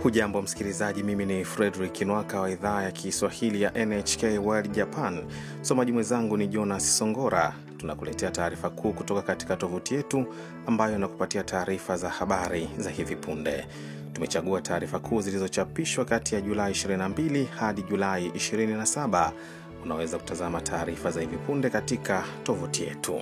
Hujambo msikilizaji, mimi ni Fredrik Nwaka wa idhaa ya Kiswahili ya NHK World Japan. Msomaji mwenzangu ni Jonas Songora. Tunakuletea taarifa kuu kutoka katika tovuti yetu ambayo inakupatia taarifa za habari za hivi punde. Tumechagua taarifa kuu zilizochapishwa kati ya Julai 22 hadi Julai 27. Unaweza kutazama taarifa za hivi punde katika tovuti yetu.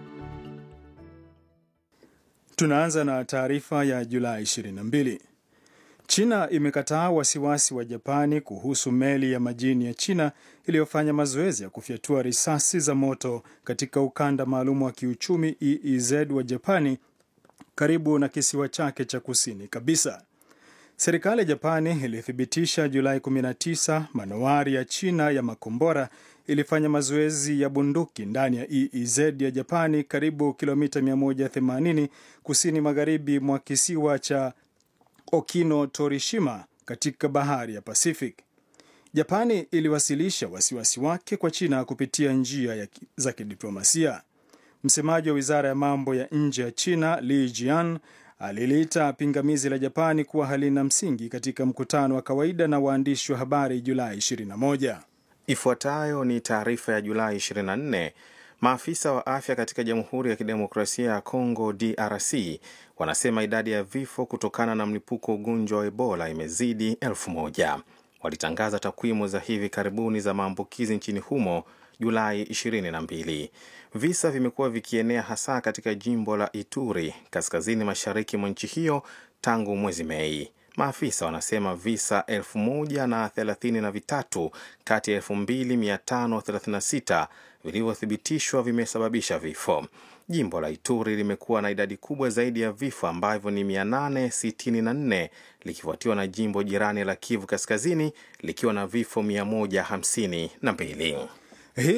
Tunaanza na taarifa ya Julai 22. China imekataa wasiwasi wa Japani kuhusu meli ya majini ya China iliyofanya mazoezi ya kufyatua risasi za moto katika ukanda maalum wa kiuchumi EEZ wa Japani karibu na kisiwa chake cha kusini kabisa. Serikali ya Japani ilithibitisha Julai 19 manowari ya China ya makombora ilifanya mazoezi ya bunduki ndani ya EEZ ya Japani karibu kilomita 180 kusini magharibi mwa kisiwa cha Okino Torishima katika bahari ya Pacific. Japani iliwasilisha wasiwasi wake kwa China kupitia njia ya za kidiplomasia. Msemaji wa wizara ya mambo ya nje ya China Li Jian aliliita pingamizi la Japani kuwa halina msingi katika mkutano wa kawaida na waandishi wa habari Julai 21. Ifuatayo ni taarifa ya Julai 24. Maafisa wa afya katika Jamhuri ya Kidemokrasia ya Kongo DRC wanasema idadi ya vifo kutokana na mlipuko wa ugonjwa wa Ebola imezidi elfu moja. Walitangaza takwimu za hivi karibuni za maambukizi nchini humo Julai 22. Visa vimekuwa vikienea hasa katika jimbo la Ituri kaskazini mashariki mwa nchi hiyo tangu mwezi Mei. Maafisa wanasema visa elfu moja na thelathini na vitatu kati ya elfu mbili mia tano thelathini na sita vilivyothibitishwa vimesababisha vifo. Jimbo la Ituri limekuwa na idadi kubwa zaidi ya vifo ambavyo ni 864 likifuatiwa na jimbo jirani la Kivu Kaskazini likiwa na vifo 152.